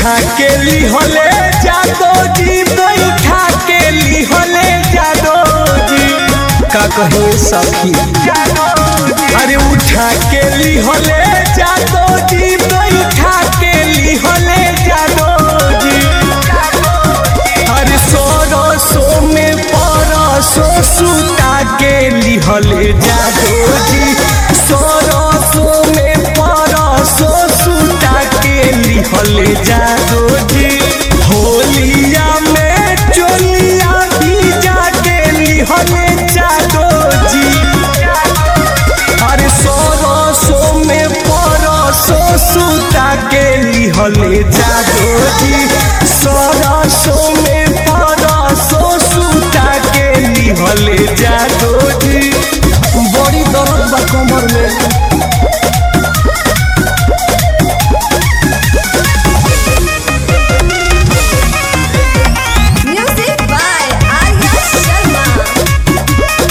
उठा के लिहले जादो जी बैठा के लिहले जादो जी का कहे सखी अरे उठा के लिहले जादो जी बैठा के लिहले जादो जी अरे सोरसो में परसो सुता के लिहले जादो जी सोरसो में परसो सुता के लिहले जादो जी होलिया में चोलिया भी जाके लिहले जादो जी अरे सोरसो में परसो सुता के लिहले जादो जी सोरसो में परसो सुता के लिहले जादो जी बड़ी दर्द बा कमर में Music by Arya Sharma.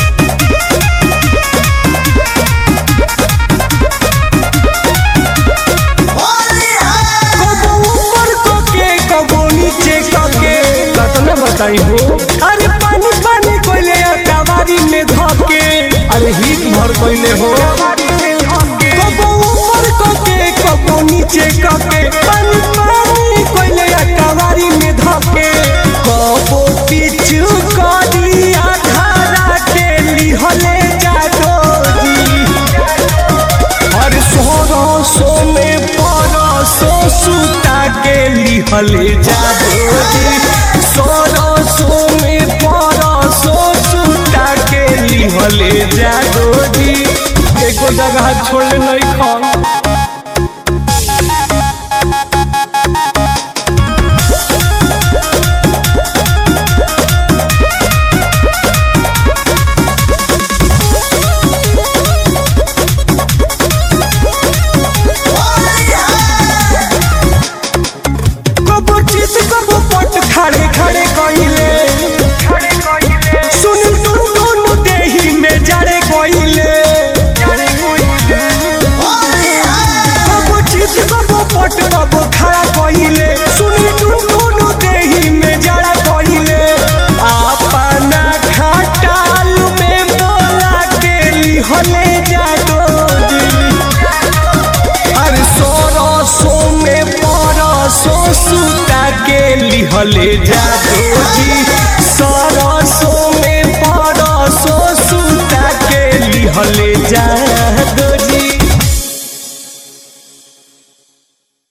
कबो ऊपर कके कबो नीचे कके कतना बताई हो अरे पानी पानी कोइले कवारी में धके अरे हिट भर कोइले हो कबो ऊपर कके कबो नीचे कके पानी पानी कोइले कवारी में धके कबो पीछू करी आधारा के लिहले जादो जी हर सोरसो में परसो सुता के लिहले जादो जी सोरसो में परसो सुता के लिहले जादो जी एको जगह छोड़ नहीं खा कबो चित कबो पट खड़े खड़े कइले सुन टुन टुन देही में जड़े कइले कबो चित कबो पट कबो खड़ा कइले सुन टुन टुन देही में जड़ा कइले अपना खटाल में बोला के लिहले जादो दिली अरे सोरसो में परसो सुता के लिहले जादो जी सरसो में परसो सुता के लिहले जा